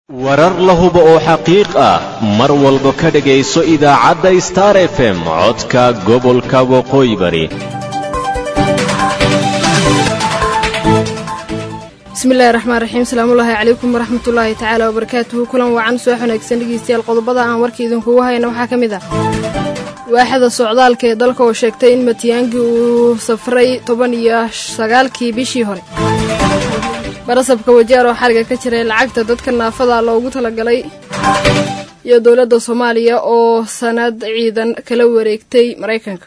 warar la hubo oo xaqiiq ah mar walba ka dhegayso idaacadda star f m codka gobolka waqooyi bari bismillahi raxmaan raxiim salaamullaahi calaykum waraxmatullaahi tacaala wabarakaatuhu kulan wacan soo xanaagsan dhegeystayaal qodobada aan warka idinkugu hayna waxaa ka mid ah waaxda socdaalka ee dalka oo sheegtay in matiyaangi uu safray toban iyo sagaalkii bishii hore barasabka wajaar oo xariga ka jiray lacagta dadka naafada loogu talagalay iyo dowladda soomaaliya oo sanad ciidan kala wareegtay maraykanka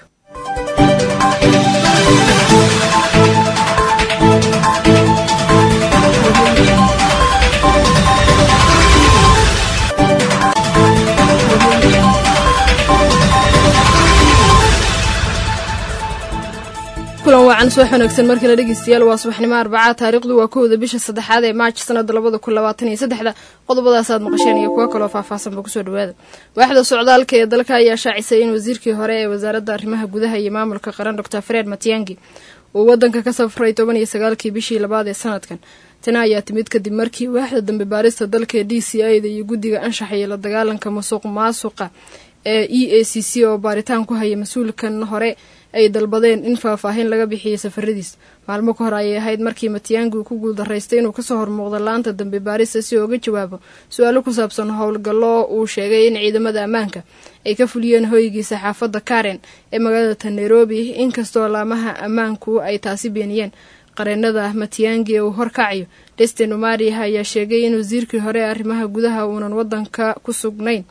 kulan waacan soo xanaagsan markale dhegeystayaal waa subaxnimo arbacaa taariikhdu waa kowda bisha saddexaad ee maaj sanada labada kun labaatan iyo saddexda qodobadaas aad maqasheen iyo kuwo kaloo faahfaahsanba kusoo dhawaada waaxda socdaalka ee dalka ayaa shaacisay in wasiirkii hore ee wasaaradda arrimaha gudaha iyo maamulka qaran doctor fred matiyangi uu wadanka ka safray toban iyo sagaalkii bishii labaad ee sanadkan tani ayaa timid kadib markii waaxda dambe baarista dalka ee d c a da iyo guddiga anshaxa iyo la dagaalanka musuq maasuqa ee e a c c oo baaritaan ku haya mas-uulkan hore ay dalbadeen in faahfaahin laga bixiyay safaradiis maalmo ka hor ayay ahayd markii matiyaangi uu ku guuldaraystay inuu kasoo hormuuqdo laanta dambe baarista si ooga jawaabo su-aalo ku saabsan howlgallo uu sheegay in ciidamada ammaanka ay ka fuliyeen hoygiisa xaafadda karen ee magaalada nairobi inkastoo laamaha ammaanku ay taasi beeniyeen qareenada matiyaangi ee uu horkacayo destin umari ayaa sheegay in wasiirkii hore ee arrimaha gudaha uunan wadanka ku sugnayn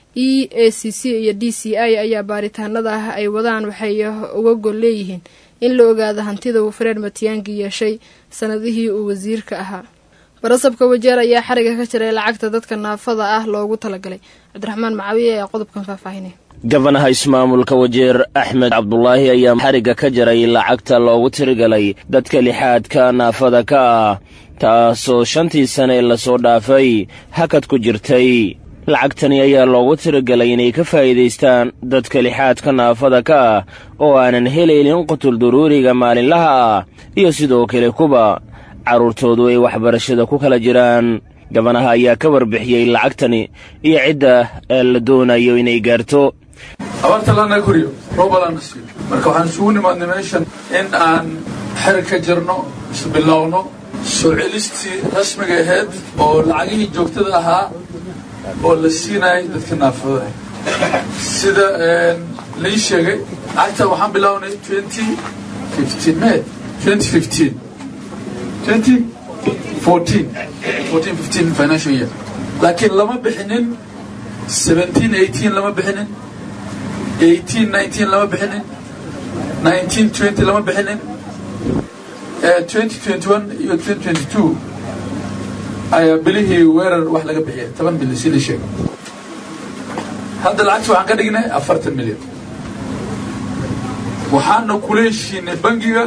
e a c c iyo d c i ayaa baaritaanada ah ay wadaan waxay uga gol leeyihiin in la ogaado hantida uu fred matiyaangi yeeshay sanadihii uu wasiirka ahaa barasabka wajeer ayaa xariga ka jiray lacagta dadka naafada ah loogu talagalay cabdiraxmaan macawiye ayaa qodobkan faahfaahinay gabanaha ismaamulka wajeer axmed cabdulaahi ayaa xarigga ka jaray lacagta loogu tirigalay dadka lixaadka naafada ka ah taasoo shantii sane lasoo dhaafay hakad ku jirtay lacagtani ayaa loogu tiragalay inay ka faa'iidaystaan dadka lixaadka naafada ka ah oo aanan helaynin qutul duruuriga maalinlaha ah iyo sidoo kale kuba carruurtoodu ay waxbarashada ku kala jiraan gabanaha ayaa ka warbixiyey lacagtani iyo cidda la doonayo inay gaarto abaarta lana koriyo roobalana siiyo marka waxaan isugu nimaadnay meeshan in aan xerig ka jirno isbilowno soo celistii rasmiga ahayd oo lacagihii joogtada ahaa oo la siinayay dadka naafada sida lai sheegay lacagta waxaan bilownay twenty fifteen may twenty fifteen twenty fourteen fourteen fifteen financial year laakiin lama bixinin seventeen eighteen lama bixinin eighteen nineteen lama bixinin nineteen twenty lama bixinin twenty twenty one iyo twenty twenty two ayaa bilihii weerar wax laga bixiyay toban bilyan si la sheegay hadda lacagta waxaan ka dhignay afartan milyan waxaana kula heshiinay bangiga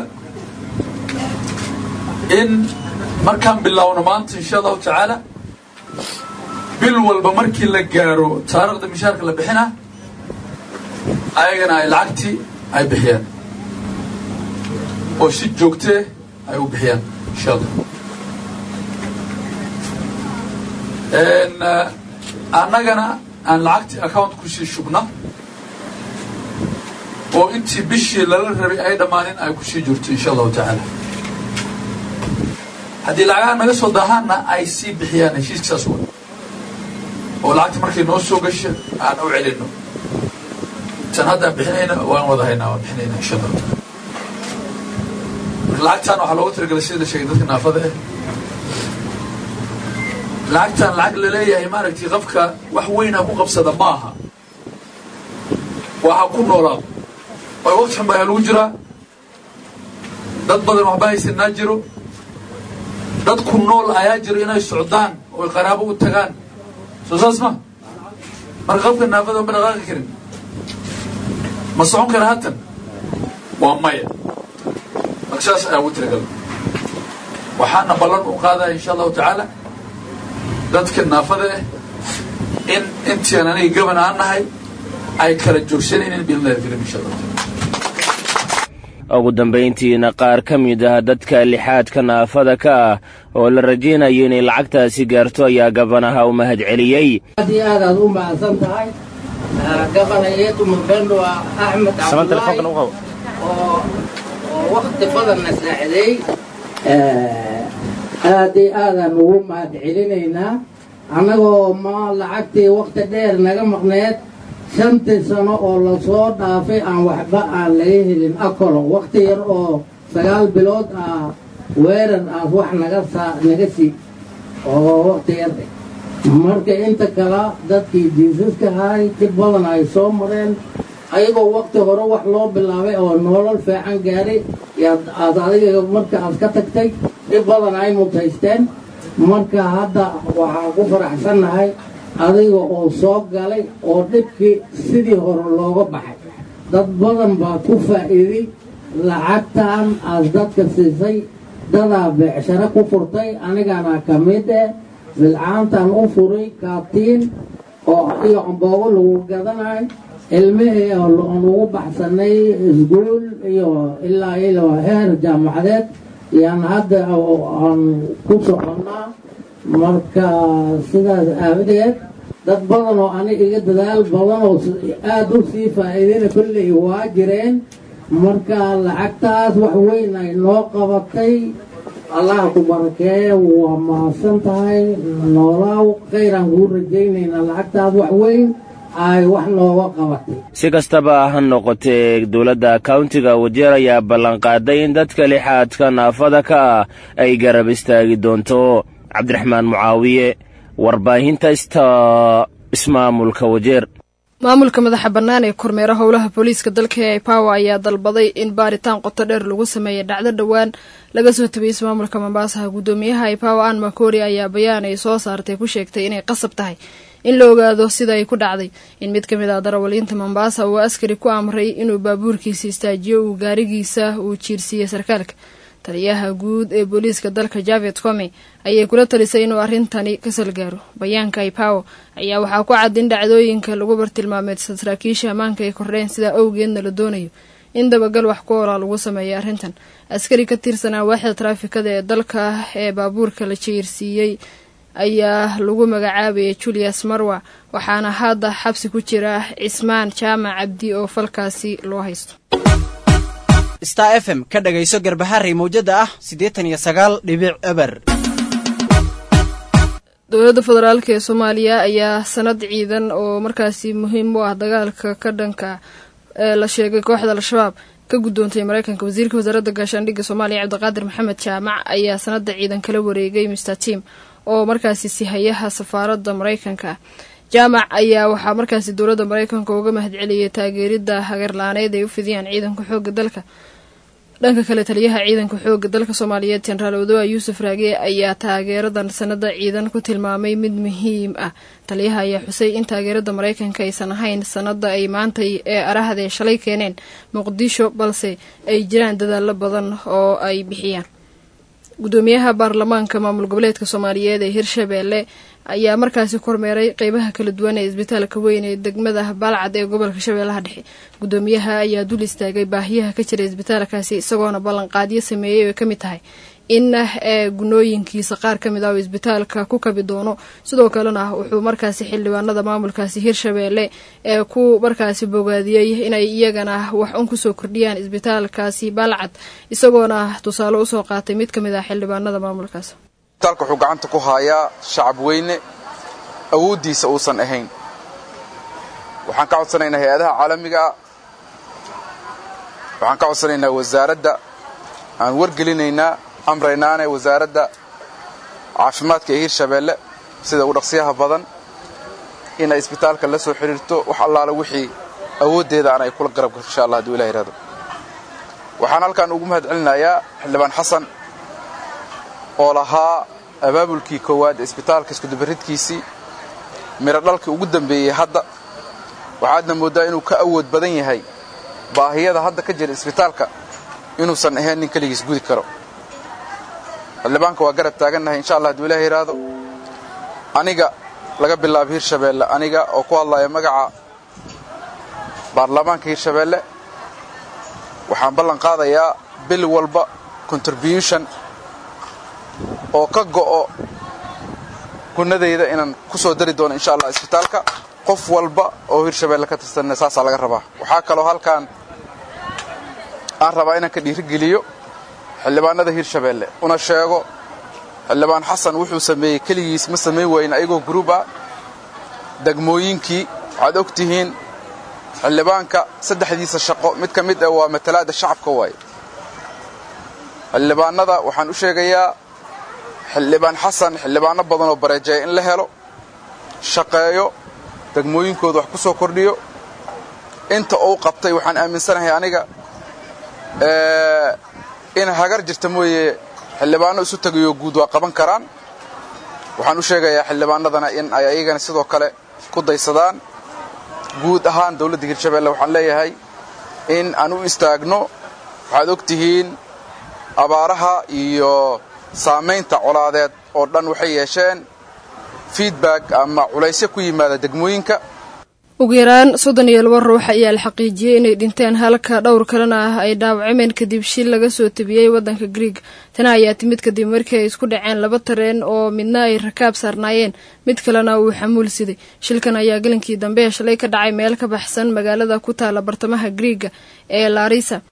in markaan bilowno maanta insha allahu tacaala bil walba markii la gaaro taariikhda mishaarka la bixina ayagana ay lacagtii ay bixiyaan oo si joogtee ay u bixiyaan insha allah annagana aan lacagtii account kusii shubna oo intii bishii lala rabay ay dhammaanin ay kusii jirto insha allahu tacaala haddii lacagaha naga soo daahaanna ay sii bixiyaan heshiiska saas wa oo lacagta markay noo soo gasha aan u celino tan haddaan bixinayna waan wada haynaa waan bixinayna insha allahu taala marka lacagtaan waxaa loogu talagalay sida la sheegay dadka naafada ah lacagtaan lacag laleeyahay maaragtay qofka wax weyn ha ku qabsada ma aha waa ha ku noolaado way waqti xun baa lagu jiraa dad badan waxba haysanaa jiro dad ku nool ayaa jiro inay socdaan oy qaraabo u tagaan soo saas ma marka qofka naafada ma dhaqaaqi karin ma socon kara hatan waa maya marka saas ayaa ugu tiragal waxaana ballan u qaadaya insha allahu tacaala dadka naafada ah in intian aniga gaban aan nahay ay kala joogsanaynin biilnaa filim insha allah ugu dambayntiina qaar ka mid ah dadka lixaadka naafada ka ah oo la rajaynayo inay lacagtaasi gaarto ayaa gabanaha u mahad celiyey aad iyo aad aad u mahadsan tahay gabana yeetu mabendo axmed cabdulaahi oo oo wakti badanna saacideey aad iyo aadaan ugu mahad celinaynaa annagoo ma lacagtii wakti dheer naga maqneed shantii sano oo lasoo dhaafay aan waxba aan laga helin akolo wakti yar oo sagaal bilood ah weerar aas wax naga saa naga sii oo wakti yar marka inta kale dadkii jiisaska ahay dib badan ay soo mareen ayagoo wakti hore wax loo bilaabay oo nolol fiican gaaray yaad aad adiga marka aad ka tagtay dhib badan ay mutaysteen marka hadda waxaan ku faraxsannahay adiga oo soo galay oo dhibkii sidii hore looga baxay dad badan baa ku faa'iiday lacagtan aad dadka siisay dadaa beecsharo ku furtay anigana ka mid eh bilcaantan u furay kaatiin oo iyo amboogo lagu gadanayo ilmihii aan ugu baxsanay isguul iyo ilaa ilo heer jaamacadeed yaan hadda aan ku soconnaa marka sidaas aawadeed dad badan oo ani iga dadaal badan oo aada u sii faa'iidayna kolley waa jireen marka lacagtaas wax weyn ay noo qabatay allah ku barakeeye waa mahadsan tahay noolaaw khayraan kuu rajaynaynaa lacagtaas wax weyn ay wax nooga qabatay si kastaba ha noqotee dowladda kauntiga wajeer ayaa ballanqaaday in dadka lixaadka naafada ka ah ay garab istaagi doonto cabdiraxmaan mucaawiye warbaahinta sta ismaamulka wajeer maamulka madaxa bannaan ee kormeera howlaha booliiska dalka ee power ayaa dalbaday in baaritaan qoto dheer lagu sameeya dhacdo dhowaan laga soo tabiyey ismaamulka mombaasaha guddoomiyaha ipower an makori ayaa bayaan ay soo saartay ku sheegtay inay qasab tahay in la ogaado sida ay ku dhacday in mid ka mid ah darawaliinta mombaasa uu askari ku amray inuu baabuurkiisa istaajiyo uu gaarigiisa uu jiirsiiyey sarkaalka taliyaha guud ee booliiska dalka javet come ayay kula talisay inuu arrintani ka salgaaro bayaanka ipower ayaa waxaa ku cad in dhacdooyinka lagu bartilmaameed saraakiisha ammaanka ay kordheen sidaa awgeedna la doonayo in dabagal wax ku olaa lagu sameeyo arrintan askari ka tirsanaa waaxda taraafikada ee dalka ee baabuurka la jiirsiiyey ayaa lagu magacaabayay julius marwa waxaana hadda xabsi ku jira cismaan jaamac cabdi oo falkaasi loo haysto star f m ka dhagayso garbaharey mawjada ah siddeetan iyo sagaal dhibic eber dowladda federaalk ee soomaaliya ayaa sanad ciidan oo markaasi muhiim u ah dagaalka ka dhanka ee la sheegay kooxda al-shabaab ka guddoontay mareykanka wasiirka wasaaradda gaashaandhigga soomaaliya cabdiqaadir maxamed jaamac ayaa sanada ciidan kala wareegay mister tim oo markaasi sihayaha safaaradda mareykanka jaamac ayaa waxaa markaasi dowladda mareykanka uga mahadceliyay taageeridda hagarlaaneed ay u fidiyaan ciidanka xooga dalka dhanka kale taliyaha ciidanka xooga dalka soomaaliyeed jenaraal odoa yuusuf raage ayaa taageeradan sanada ciidan ku tilmaamay mid muhiim ah taliyaha ayaa xusay in taageerada mareykanka aysan ahayn sanada ay maantay ee arahde shalay keeneen muqdisho balse ay jiraan dadaalo badan oo ay bixiyaan gudoomiyaha baarlamaanka maamul goboleedka soomaaliyeed ee hirshabeelle ayaa markaasi kormeeray qeybaha kala duwan ee isbitaalka weyn ee degmada baalcad ee gobolka shabeellaha dhexe gudoomiyaha ayaa dul istaagay baahiyaha ka jira isbitaalkaasi isagoona ballanqaadyo sameeyey oo ka mid tahay in ee gunooyinkiisa qaar ka mid ah oo isbitaalka ku kabi doono sidoo kalena wuxuu markaasi xildhibaanada maamulkaasi hirshabeelle ee ku markaasi bogaadiyey inay iyagana wax un kusoo kordhiyaan isbitaalkaasi baalcad isagoona tusaale usoo qaatay mid ka mid ah xildhibaanada maamulkaas isbitaalka wuxuu gacanta ku haayaa shacab weyne awooddiisa uusan ahayn waxaan ka codsanaynaa hay-adaha caalamiga ah waxaan ka codsanaynaa wasaaradda aan wargelinaynaa amraynaane wasaaradda caafimaadka ee hirshabeelle sida ugu dhaqsiyaha badan inay isbitaalka la soo xidhiirto wax allaale wixii awooddeeda aan ay kula garab gasho insha allah haduu ilah yihahdo waxaan halkaan ugu mahad celinayaa xildhibaan xasan oo lahaa abaabulkii koowaad ee isbitaalka iskudubaridkiisii midho dhalkii ugu dambeeyey hadda waxaadna mooddaa inuu ka awood badan yahay baahiyada hadda ka jira isbitaalka inuusan ahayn nin keligiis gudi karo xildhibaanka waa garab taagannahay insha allah haduu ilah yidhaahdo aniga laga bilaabo hirshabeelle aniga oo ku hadlaya magaca baarlamaanka hirshabeelle waxaan ballan qaadayaa bil walba contribution oo ka go'o gunadayda inaan ku soo dari doono insha allah isbitaalka qof walba oo hirshabeelle ka tirsanna saasaa laga rabaa waxaa kaloo halkaan aan rabaa inaan ka dhiirigeliyo xildhibaanada hirshabeelle una sheego xildhibaan xasan wuxuu sameeyey keligiis ma samayn wayna ayagoo gruub ah degmooyinkii waxaad og tihiin xildhibaanka saddexdiisa shaqo mid ka mid ah waa matalaadda shacabka waaye xildhibaanada waxaan u sheegayaa xildhibaan xasan xildhibaano badan oo bareejeeya in la helo shaqeeyo degmooyinkooda wax ku soo kordhiyo inta uu qabtay waxaan aaminsanahay aniga in hagar jirta mooye xildhibaano isu tegayo guud waa qaban karaan waxaan u sheegayaa xildhibaanadana in ay ayagana sidoo kale ku daysadaan guud ahaan dowladda hirshabeelle waxaan leeyahay in aan u istaagno waxaad og tihiin abaaraha iyo saamaynta colaadeed oo dhan waxay yeesheen feedback ama culaysyo ku yimaada degmooyinka ugu yaraan soddon iyo laba ruux ayaa la xaqiijiyey inay dhinteen halka dhowr kalena ah ay dhaawacmeen kadib shil laga soo tabiyey waddanka grieg tana ayaa timid kadib markii ay isku dhaceen laba tareen oo midna ay rakaab saarnaayeen mid kalena uu xamuul siday shilkan ayaa gelinkii dambe shalay ka dhacay meel ka baxsan magaalada ku taala bartamaha griiga ee larisa